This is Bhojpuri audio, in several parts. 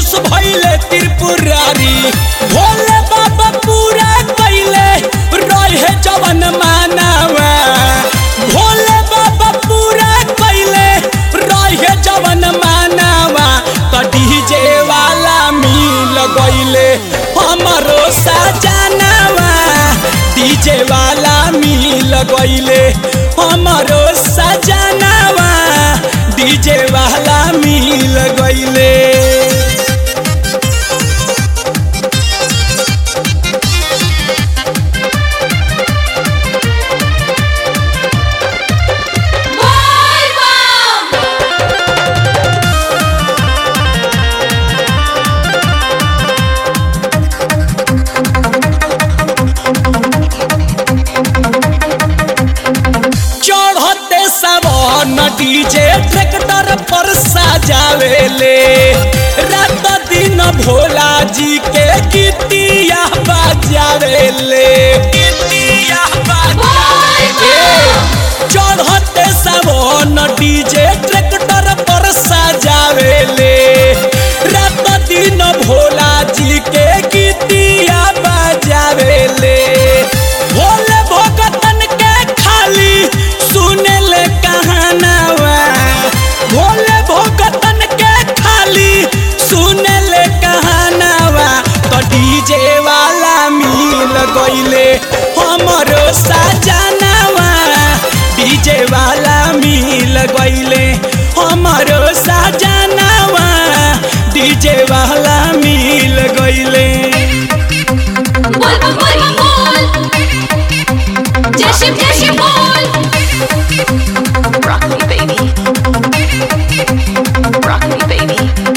खुश भइले त्रिपुरारी भोले बाबा पूरा कैले रहे जवन मानवा भोले बाबा पूरा कैले रहे जवन मानवा त डीजे वाला मिल गइले हमरो सजनवा डीजे वाला मिल गइले हमरो सजनवा डीजे वाला मिल गइले चढ़ते सावन डीजे ट्रैक्टर पर सजावेले रात दिन भोला जी के गीतिया बजावेले गीतिया बजावेले चढ़ते सावन डीजे ट्रैक्टर पर सजावेले रात दिन भोला जी के गीतिया बजावेले भोले भगतन के खाली सुने ले कहानावा भोले भगतन के खाली सुने ले कहानावा तो डीजे वाला मिल गइले हमरो सजनावा डीजे वाला मिल गइले हमरो सजनावा डीजे वाला मिल गइले बोल बोल बोल बोल जय शिव जय शिव बोल Rock me, baby. Rock me, baby.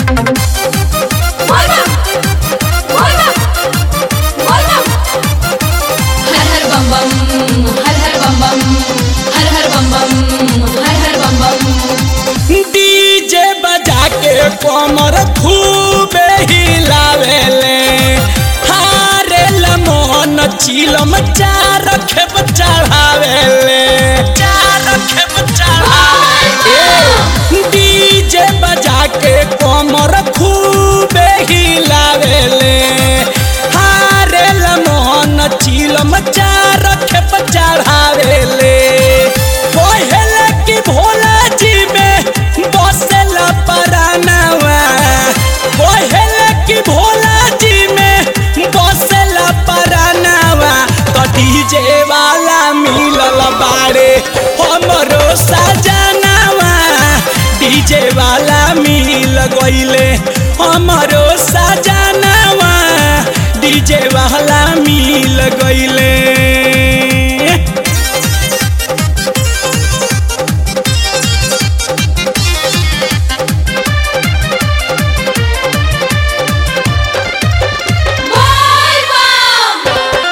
बोल बोल बोल बोल हर हर बम बम हर हर बम बम हर हर बम बम हर हर बम बम डीजे बजा के कमर खूबे हिलावेले हारे लमन चिलम चार खेप चढ़ावेले चार खेप चढ़ावेले डीजे बजा के कमर खूबे हिलावेले हारे लमन चिलम चार खेप चढ़ावेले कोहेले की भोला जी में बसेला परानवा कोहेले की भोला जी में बसेला परानवा तो डीजे वाला मिलल बारे हमरो सजनावा डीजे वाला मिल गइले हमरो सजनावा डीजे वाला मिल गइले बोल बम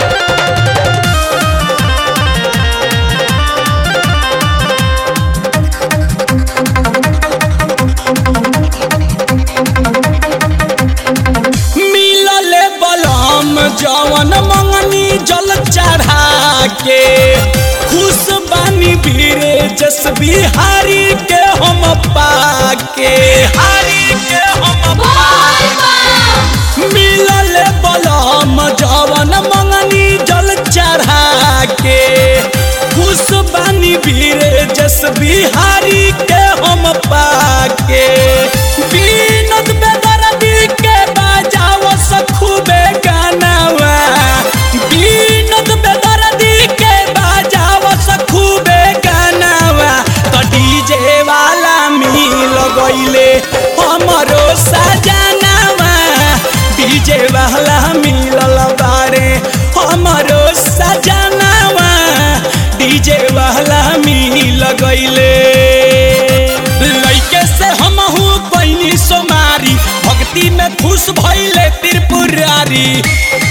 मिलले बलम जवन मंगनी जल चढ़ा के खुश बानी भीरे जस बिहारी के हम पाके हारी के हम बोल बम मिलले बलम जवन मंगनी जल चढ़ा के खुश बानी भीरे जस बिहारी के हम पाके बीनत बेदर्दी के बाजाव सखुबे गानावा बीनत बेदर्दी के बाजाव सखुबे गानावा तो डीजे वाला मिल गइले हमरो सजनावा डीजे वाला मिलल बारे हमरो सजनावा डीजे वाला मिल गइले लइके से हमहू बहिनी सोमारी भक्ति में खुश भइले त्रिपुरारी